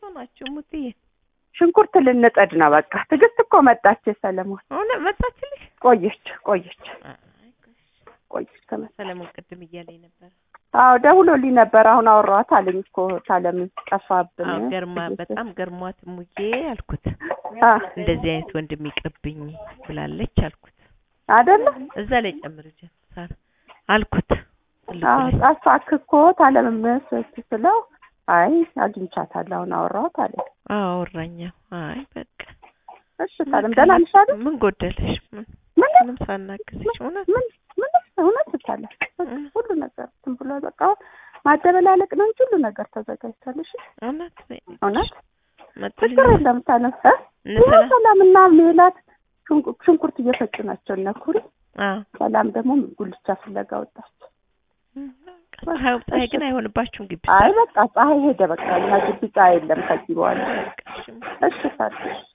ናቸው ሙትዬ። ሽንኩርት ልንጠድ ነው በቃ። ትዕግስት እኮ መጣች። ሰለሞን አሁን መጣችልሽ? ቆየች ቆየች አይ ቆየች ከመ ሰለሞን ቅድም እያለኝ ነበር። አዎ ደውሎልኝ ነበር። አሁን አወራኋት አለኝ እኮ ታለምን ጠፋብን። አዎ ገርማ ትዕግስት። በጣም ገርሟት ሙዬ አልኩት። አ እንደዚህ አይነት ወንድም ይቅርብኝ ብላለች አልኩት። አይደለ እዛ ላይ ጨምር ጀምሳል አልኩት። ትልቁ አዎ ላይ ጠፋክ እኮ ታለምን ስለው አይ አግኝቻታለሁ አሁን አወራኋት አለኝ። አዎ አወራኛ። አይ በቃ እሺ ታለም ደህና ነሽ አይደል? ምን ጎደለሽ? ምን ምንም ምንም ሳናግዝሽ እውነት ምን ምንም እውነት ታለ እም። ሁሉ ነገር ዝም ብሎ በቃ ማደበላለቅ ነው እንጂ ሁሉ ነገር ተዘጋጅቷል። እሺ እውነት እውነት መጡልኝ ችግር የለም ታለም እ እነ ይኸው ሰላም ሰላምና ሜላት ሽንኩ- ሽንኩርት እየፈጩ ናቸው እነ ኩሪ። አዎ ሰላም ደግሞ ጉልቻ ፍለጋ ወጣች። እም፣ ፀሐይ ፀሐይ ግን አይሆንባችሁም ግቢ አይ በቃ ፀሐይ ሄደ። በቃ እኛ ግቢ ፀሐይ የለም ከዚህ በኋላ። በቃ እሺ። እሺ ታዲያ